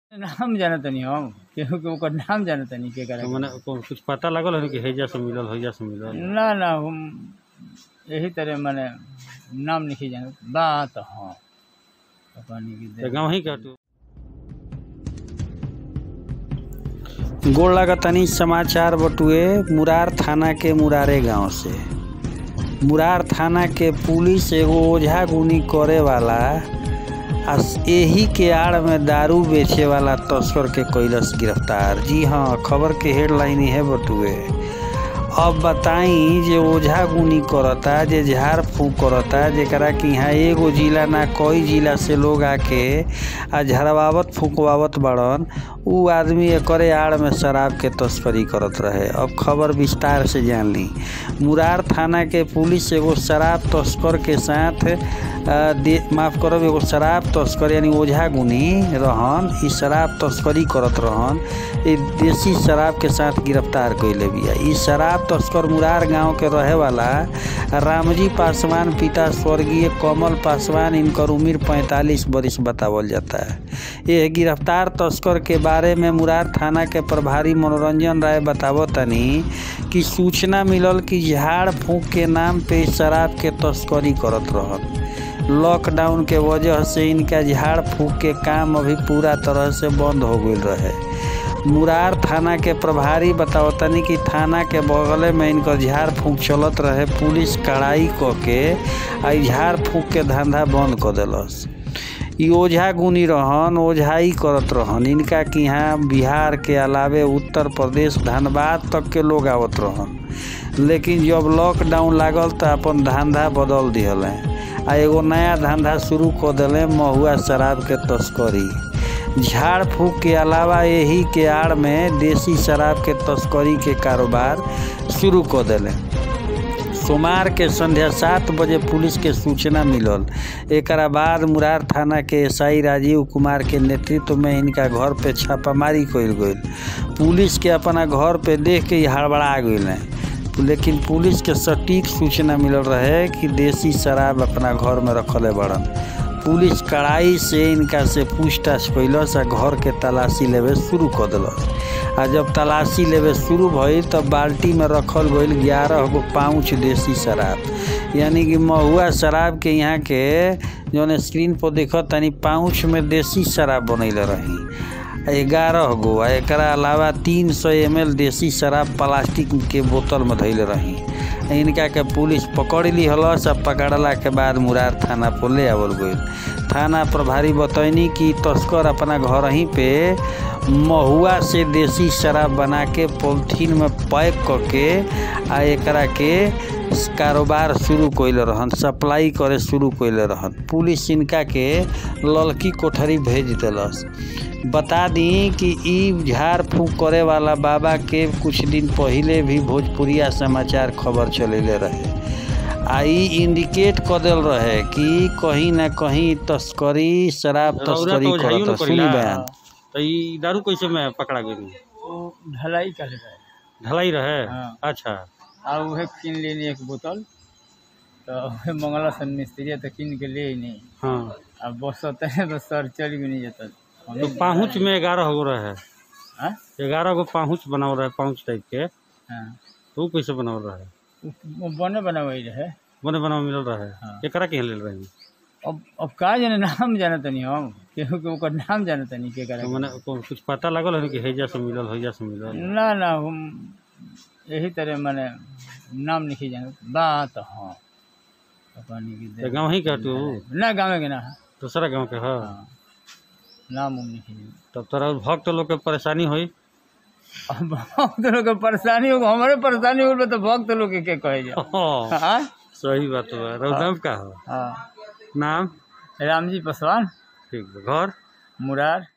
नाम जानतनी हम केहू के ओकर नाम जानतनी के तो करे मने को- कुछ पता लगल है कि हैजा से मिलल हैजा से मिलल ना ना हम यही तरह माने नाम नहीं जानत बात हाँ पानी की तो दे गाँव ही का तू गोड़ लागतनी समाचार बटुए मुरार थाना के मुरारे गांव से मुरार थाना के पुलिस एगो ओझा गुनी करे वाला आ एही के आड़ में दारू बेचे वाला तस्कर के कैलस गिरफ्तार जी हाँ खबर के हेडलाइन है बटुए अब बताई जे ओझा गुनी करता जे झाड़ फूक करता जेकरा कि यहाँ एगो जिला ना कई जिला से लोग आके आ झड़वावत फूकवावत बड़न उ आदमी एकरे आड़ में शराब के तस्करी करत रहे अब खबर विस्तार से जान ली मुरार थाना के पुलिस एगो शराब तस्कर के साथ आ, दे माफ करब एगो शराब तस्कर यानी ओझा गुनी रहन ई शराब तस्करी करत रहन ई देसी शराब के साथ गिरफ्तार कैले बिया ई शराब तस्कर मुरार गांव के रहे वाला रामजी पासवान पिता स्वर्गीय कमल पासवान इनकर उम्र पैंतालीस बरिस बतावल जाता है यह गिरफ्तार तस्कर के बारे में मुरार थाना के प्रभारी मनोरंजन राय बतावो तनी कि सूचना मिलल कि झाड़ फूक के नाम पे शराब के तस्करी करत रहन लॉकडाउन के वजह से इनका झाड़ फूक के काम अभी पूरा तरह से बंद हो गई रहे मुरार थाना के प्रभारी बतावतनी कि थाना के बगले में इनकर झाड़ फूक चलत रहे पुलिस कड़ाई क के आ ई झाड़ फूक के धंधा बंद कर देलस ई ओझा गुनी रहन ओझाई करत रहन इनका कि यहाँ बिहार के अलावे उत्तर प्रदेश धनबाद तक के लोग आवत रहन लेकिन जब लॉकडाउन लागल तो अपन धंधा बदल दिहल आ एगो नया धंधा शुरू कर दिले महुआ शराब के तस्करी झाड़ फूक के अलावा यही के आड़ में देसी शराब के तस्करी के कारोबार शुरू कर दिले सोमवार के संध्या सात बजे पुलिस के सूचना मिलल एकरा बाद मुरार थाना के एसआई राजीव कुमार के नेतृत्व में इनका घर पे छापामारी कइल गइल पुलिस के अपना घर पे देख के ही हड़बड़ा गइल हैं लेकिन पुलिस के सटीक सूचना मिलल रहे कि देसी शराब अपना घर में रखले बड़न पुलिस कड़ाई से इनका से पूछताछ कैलस आ घर के तलाशी लेवे शुरू कर दिलस आ जब तलाशी लेवे शुरू भइल तब बाल्टी में रखल गइल ग्यारह गो पाउच देसी शराब यानी कि महुआ शराब के यहाँ के जौन स्क्रीन पर देखत तनी पाउच में देसी शराब बनैले रही ग्यारह गो आ एकरा अलावा तीन सौ एम एल देसी शराब प्लास्टिक के बोतल में धैले रही इनका के पुलिस पकड़ ली हलस आ पकड़ला के बाद मुरार थाना पर ले आवल गइल थाना प्रभारी बतैनी कि तस्कर अपना घर ही पे महुआ से देसी शराब बना के पॉलिथीन में पैक करके आ एकरा के कारोबार शुरू कैले रहन सप्लाई करे शुरू कैले रहन पुलिस इनका के ललकी कोठरी भेज दिलस बता दी कि ई झाड़ फूक करे वाला बाबा के कुछ दिन पहिले भी भोजपुरिया समाचार खबर चलेले रहे आ ई इंडिकेट कर दिल रहे कि कहीं ना कहीं तस्करी शराब रौरा तस्करी तो ओझाइयो न करत सुनी करेला। बयान तो ई दारू कैसे में पकड़ा गई वो ढलाई कर रहे ढलाई रहे हाँ। अच्छा आ उहे किन लेनी एक बोतल तो उहे मंगला सन मिस्त्री तो किन के ले नहीं हाँ अब बस है तो सर चल भी नहीं जाता तो पाहुच में ग्यारह गो रहे हाँ ग्यारह गो पाहुच बनाओ रहे पाहुच टाइप के हाँ तो ऊ कैसे बनाओ रहे वो बने बना वही रहे बने बनाओ मिलल रहे हाँ। एकरा के ले रही अब अब का जाने नाम जानतनी हम केहू के ओकर नाम जानतनी के करे तो मने को- कुछ पता लगल है कि हैजा से मिलल हैजा से मिलल ना ना हम यही तरह माने नाम नहीं जानत बात हाँ पानी की तो दे गाँव ही का तू ना गाँव के ना दूसरा गाँव के है हाँ नाम उम नहीं जानत। तब तोरा भक्त लोग के परेशानी हुई अब भक्त लोग के परेशानी हो हमारे परेशानी हो तो भक्त लोग के के कहे जा हाँ, हाँ सही बात बा रौदाम का हो हाँ नाम रामजी पासवान ठीक बा घर मुरार